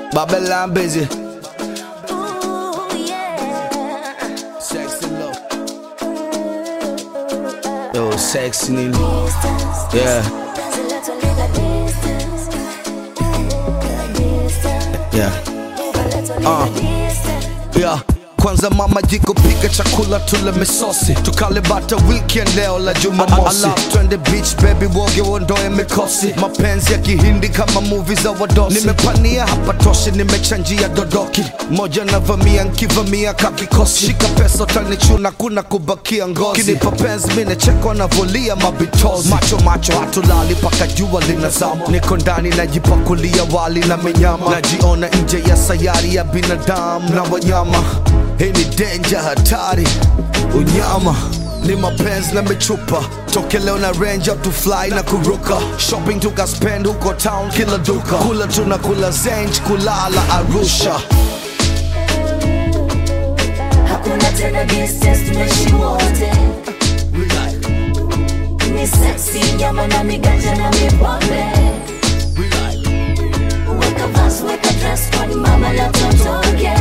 Babylon busy. Ooh, yeah. Sexy love. Yo, sexy nini? Distance. Yeah, There's a lot of little distance. Distance. yeah. A little Uh. little distance. Yeah. Kwanza mama jiko pika chakula tule misosi tukale bata weekend leo la jumamosi twende beach baby woge uondoe mikosi mapenzi ya kihindi kama movie za wadosi nimepania hapa toshi nimechanjia dodoki moja navamia nkivamia kakikosi shika pesa utanichuna kuna kubakia ngozi kinipa penzi minechekwa navolia mabitozi macho macho hatulali paka jua linazama niko ndani najipakulia wali na minyama najiona nje ya sayari ya binadamu na wanyama hii ni denja hatari unyama ni mapenzi na michupa toke leo na range up to fly na kuruka shopping tukaspend huko town kila duka kula tuna kula zenj kulala arusha Hakuna tena distance, tunaishi wote. Ni sexy, nyama na miganja na mipombe. Weka vas, weka dress code, mama la totoke.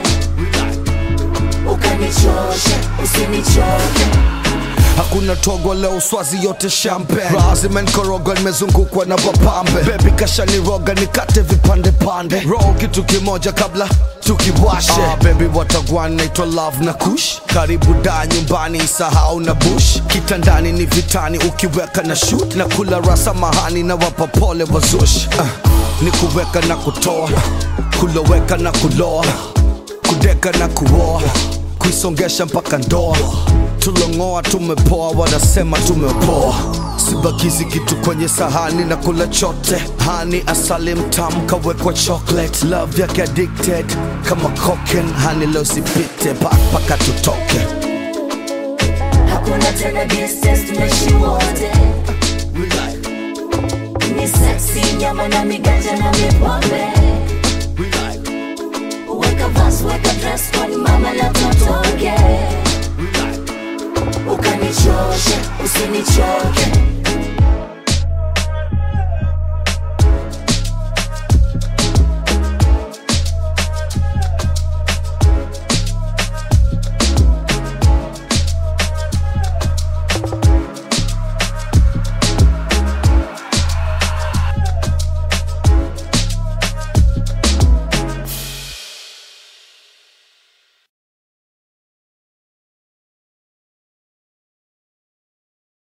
Ukanichoshe, usinichoke. hakuna togo leo swazi yote champagne raha zimenkoroga nimezungukwa na wapambe bebi kashaniroga nikate vipande pande roho kitu kimoja kabla tukiwashe ah, bebi watagwan naitwa love na kush karibu da nyumbani isahau na bush kitandani ni vitani ukiweka na shoot na kula rasa mahani na wapa pole wazush ah, ni kuweka na kutoa kuloweka na kuloa kudeka na kuoa kuisongesha mpaka ndoa tulongoa tumepoa wanasema tumepoa sibakizi kitu kwenye sahani na kula chote hani asali mtamu kawekwa chocolate love yake addicted kama cocaine hani leo sipite paka tutoke Hakuna tena distance, tunaishi wote. Ni sexy, nyama na miganja na mipombe. Weka vas, weka dress code, mama la totoke. Ukanichoshe, usinichoke.